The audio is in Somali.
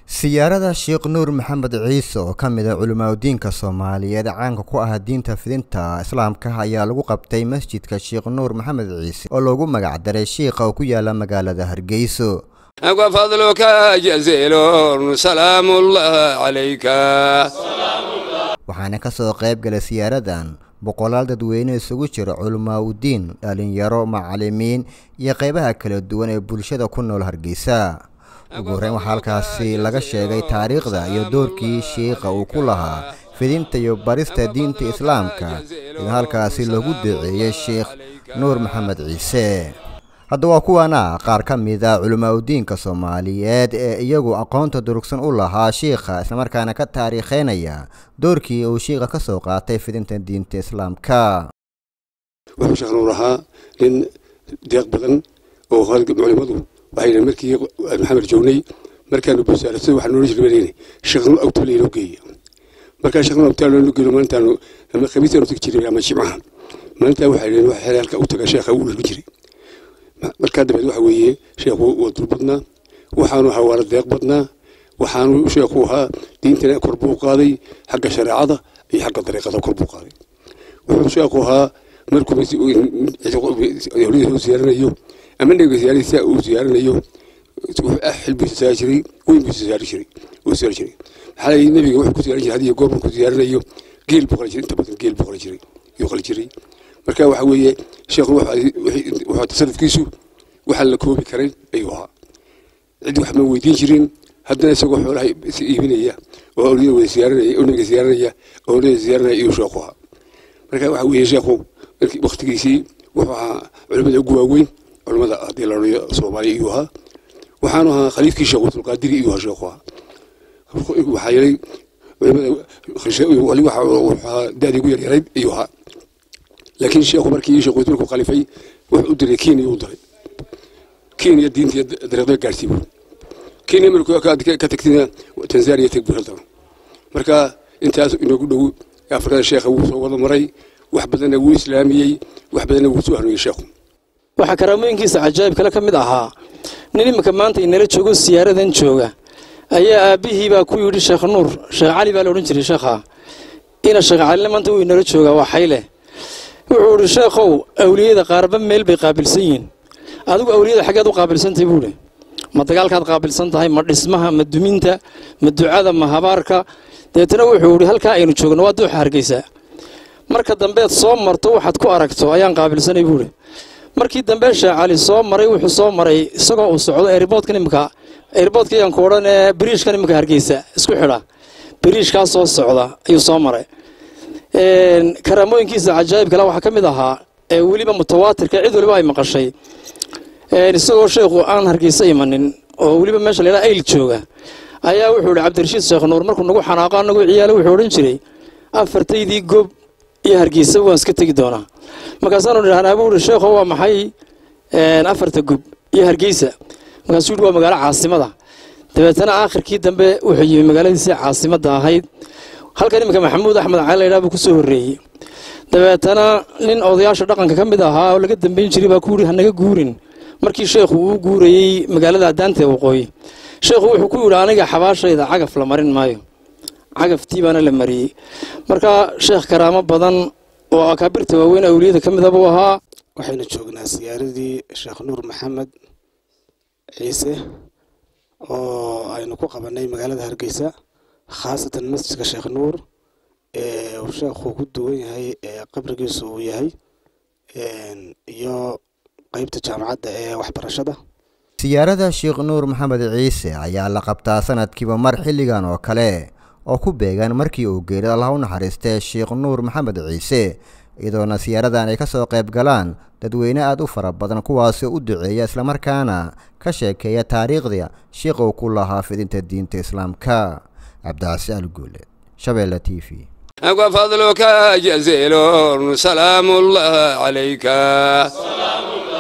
siyaarada sheekh nuur maxamed ciise oo ka mid a culimaadudiinka soomaaliyeed caanka ku ah diinta fidinta islaamka ayaa lagu qabtay masjidka sheekh nuur maxamed ciise oo loogu magacdaray shiikha oo ku yaala magaalada hargeyso وفضلك جزيل سلام الله عليك waxaana kasoo qayb galay siyaaradan boqolaal dadweyne isugu jira culimaadudiin dhalinyaro macalimiin iyo qeybaha kala duwan ee bulshada ku nool hargeysa ugu horreyn waxaa halkaasi laga sheegay taariikhda iyo doorkii shiikha uu ku lahaa fidinta iyo barista diinta islaamka in halkaasi lagu duceeyey sheekh nuur maxamed ciise hadda waa kuwana qaar ka mid a culimaadudiinka soomaaliyeed ee iyagu aqoonta durugsan u lahaa shiikha islamarkaana ka taariikheynaya doorkii uu shiikha ka soo qaatay fidinta diinta islaamka wuxuu sheekh nuur ahaa nin deeq badan oo culimadu waxay markii maxamed joognay markaanu busaarasada waxaa noola jirbanayna sheekh nuur awtaal inoo geeya markaa sheekh nuur awtaal inoo geeyo maalintaanu ama khamiistaanu tagi jiray ama jimcaha maalintaa waxay dhaheen waxa xeel halka u taga sheekha uu dhalbi jiray markaa dabeed waxa weeye sheekhu waa dul badnaa waxaanu ahaa waala deeq badnaa waxaanu sheekhu ahaa diintana kor buu qaaday xagga shareecada iyo xagga dariiqada kor buu qaaday wuxuu sheekhu ahaa markuu hoo siyaaranayo ama nebiga siyaaradiisa uu siyaaranayo xilbiisa saari jiray weynbiisa saari jiray uu siyaari jiray maxaa la nebiga wuxuu ku siyaaran jiray hadiyo goor markuu siyaaranayo geel buu qali jiray inta badan geel buu qali jiray yuu qali jiray marka waxa weeye sheekhu wuxuu tasarufkiisu waxaan la koobi karay ayuu ahaa cid wax ma weydiin jirin haddana isagoo xoolaha iibinaya oo awliyada wada siyaaranaya oo nebiga siyaaranaya oo awliyada siyaaranaya iyuu sheekhu ahaa marka waxa weeye sheekhu waktigiisii wuxuu ahaa culimada ugu waaweyn culimada haddii la odhanayo soomaaliya iyuu ahaa waxaanu ahaa khaliifkii sheekh abdulqaadiri iyuu ahaa sheekhu ahaa waxaa yeelay culimada wuxuu ahaa da-dii ugu yaryarayd iyuu ahaa laakiin sheekhu markii sheekh wasiirku khalifay wuxuu u diray kenya u diray kenya diintii dariiqda gaarsiiy buu kenya markuu ka tagtina tanzania tag buu haldan marka intaas inoogu dhow afrikada sheekha wuu soo wada maray wax badanna wuu islaamiyey wax badanna wuu soo hanuuyey sheekhu waxaa karaamooyinkiisa cajaa'ib kale ka mid ahaa nin iminka maanta inala joogo siyaaradan jooga ayaa aabbihii baa ku yidhi sheekh nuur sheekh cali baa la odhan jiray sheekha ina sheekh calina maanta wuu inala joogaa waa xayle wuxuu idhi sheekhow awliyada qaarba meel bay qaabilsan yihiin adigu awliyada xaggeed u qaabilsantahay buu idhi ma dagaalkaad qaabilsan tahay ma dhismaha ma duminta ma ducada ma habaarka deetana wuxuu idhi halkaa aynu joogno waa duuxa hargeysaa marka dambeed soo marto waxaad ku aragto ayaan qaabilsanay buu idhi markii dambe sheekh cali soo maray wuxuu soo maray isagoo uu socdo eeriboodkan imika eeriboodka ayaan ku odhan ee biriishkan imika hargeysa isku xidha biriishkaa soo socda ayuu soo maray karaamooyinkiisa cajaa'ib kale waxaa ka mid ahaa ee weliba mutawaatirka cid waliba ay maqashay isagoo sheekhu aan hargeysa imanin oo weliba meesha laydhaha ayl jooga ayaa wuxuu ihi cabdirashiid sheekh nuur markuu nagu xanaaqo anagu ciyaalo wuxuu odhan jiray afartaydii gob iyo hargeysa waan iska tegi doonaa markaasaanu idhahnaa buu ihi sheekho waa maxay afarta gob iyo hargeysa markaasuu yidhi waa magaalo caasimada dabeetana aakhirkii dambe wuxuu yimi magaaladiisii caasimadda ahayd halkan iminka maxamuud axmed cali laydhaa buu ku soo horreeyey dabeetana nin odayaasha dhaqanka ka mid ahaa oo laga dambeyn jiray baa ku yidhi hanaga guurin markii sheekhu uu guurayey magaalada adaanta waqooyi sheekhu wuxuu ku yidhi aniga xabaashayda cagaf la marin maayo cagaftii baana la mariyey marka sheekh karaamo badan oo akaabirta waaweyn awliyada ka mida buu ahaa waxaynu joognaa siyaaradii sheekh nuur maxamed ciise oo aynu ku qabanay magaalada hargeysa khaasatan masjidka sheekh nuur ee uu sheekhu ku duwan yahay ee qabrigiisu uu yahay iyo qeybta jaamacadda ee waxbarashada siyaarada sheekh nuur maxamed ciise ayaa la qabtaa sanadkiiba mar xilligan oo kale oo ku beegan markii uu geeray allah u naxariistay sheekh nuur maxamed ciise iyadoona siyaaradan ay kasoo qayb galaan dadweyne aada u fara badan kuwaasoo u duceeya islamarkaana ka sheekeeya taariikhda sheekh uu ku lahaa fidinta diinta islaamka cabdicasi alguuleed shabeelle t v وفضلك جزيل سلام الله عليك